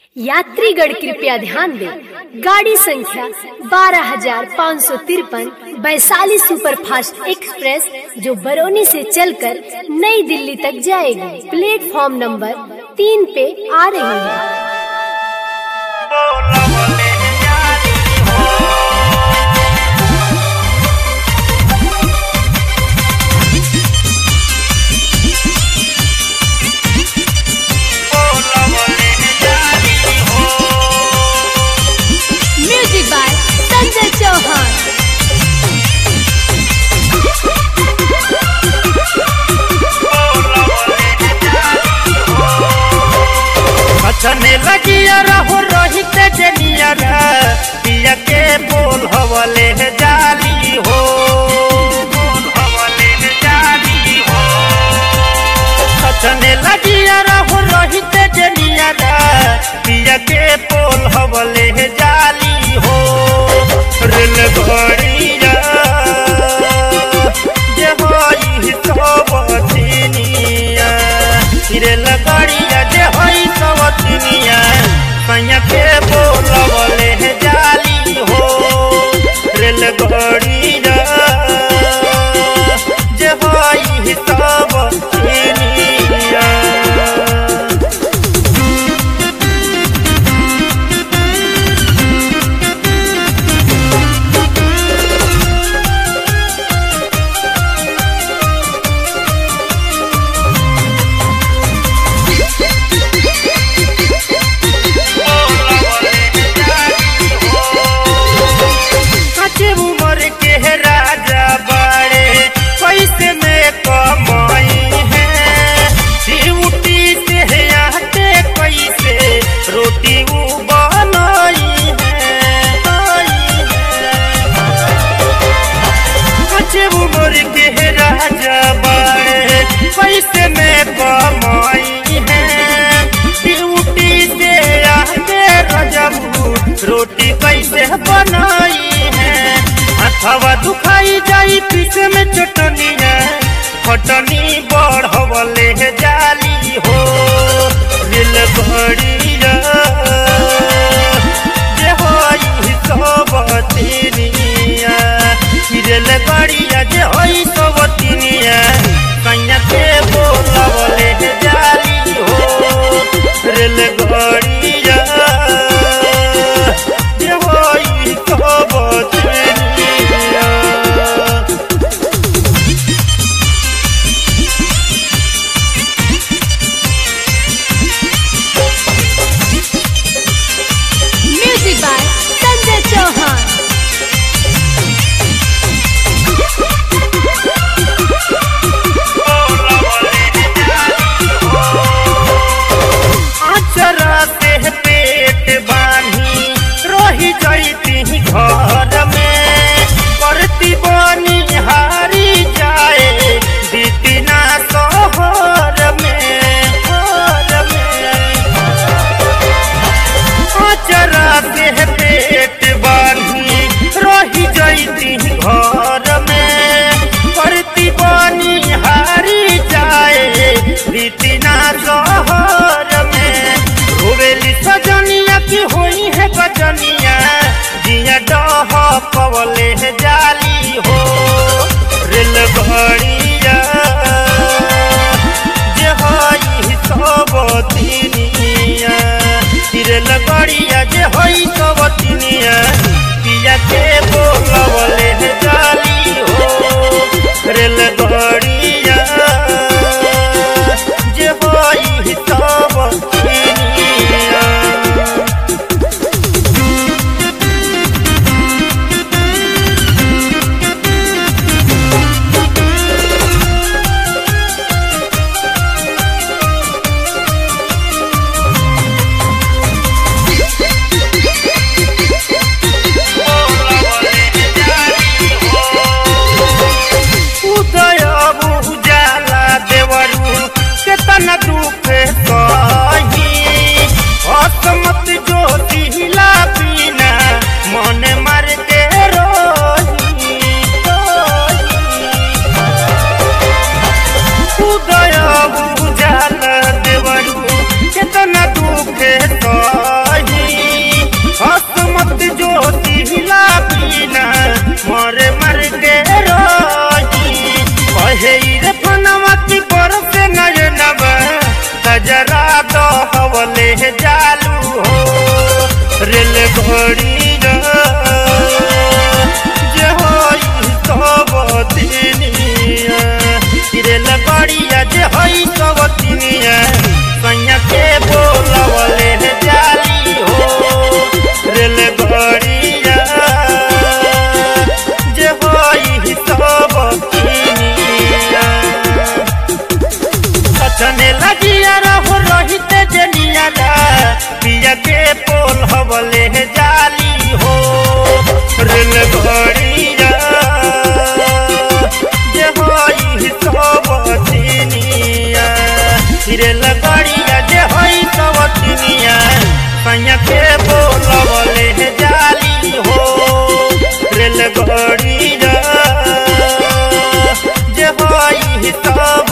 यात्रीगण कृपया ध्यान दें गाड़ी संख्या बारह हजार पाँच सौ तिरपन वैशाली सुपरफास्ट एक्सप्रेस जो बरौनी से चलकर नई दिल्ली तक जाएगी प्लेटफॉर्म नंबर तीन पे आ रही है म्यूजिक बाय संजय चौहान छने लगिया रहो रोहित जनिया पिया के बोल हवले है जाली हो बोल हवले है जाली हो छने लगिया रहो रोहित जनिया पिया के बोल हवले है जाली हो रेल घड़िया जे होई सब चिनिया रेल घड़िया जे होई सब चिनिया सैया के बोलवले है जाली हो रेल घड़िया जे होई सब चिनिया कच्चे उम्र के है राजा बड़े पैसे में कमाई है ड्यूटी से है आते कैसे रोटी वो बनाई है बनाई है। कच्चे उम्र के है राजा बड़े पैसे में कमाई है ड्यूटी से आते रजबू रोटी कैसे बनाई है हथवा दुखाई जाई पीछे में चटनी है खटनी बढ़वले है जाली हो रेल घड़िया जे होई सब तिनिया रेल गाड़िया जे होई सब तिनिया कन्या के बोलवले है जाली हो रेल गाड़िया जे होई सब तिनिया म्यूजिक बाय संजय चौहान आचरा से पेट बानी रही जाती घर में करती बनी हारी जाए दीदिना शहर में घर में आचरा से पेट बानी रही जाती घर में करती बनी हारी जाए दीदिना शहर में रोवेली सजनिया की होई है बजनिया जिया डह पवले है जाली हो रेल घड़िया जे होई सब तिनिया रेल घड़िया जे होई सब तिनिया पिया के बोलवले है जाली हो रेल घड़िया जे होई सब तिनिया उदय गड़िया जे होई सब तिनिया रेल गड़िया जे होई सब तिनिया सैया के बोलवले जाली हो रेल गड़िया जे होई सब तिनिया सचने लगिया रहो रोहित जनिया पिया के पोल हवले जाली हो रेल घड़िया जे होई सब तिनिया रेल घड़िया जे होई सब तिनिया सैया के पोल हवले जाली हो रेल घड़िया जे होई सब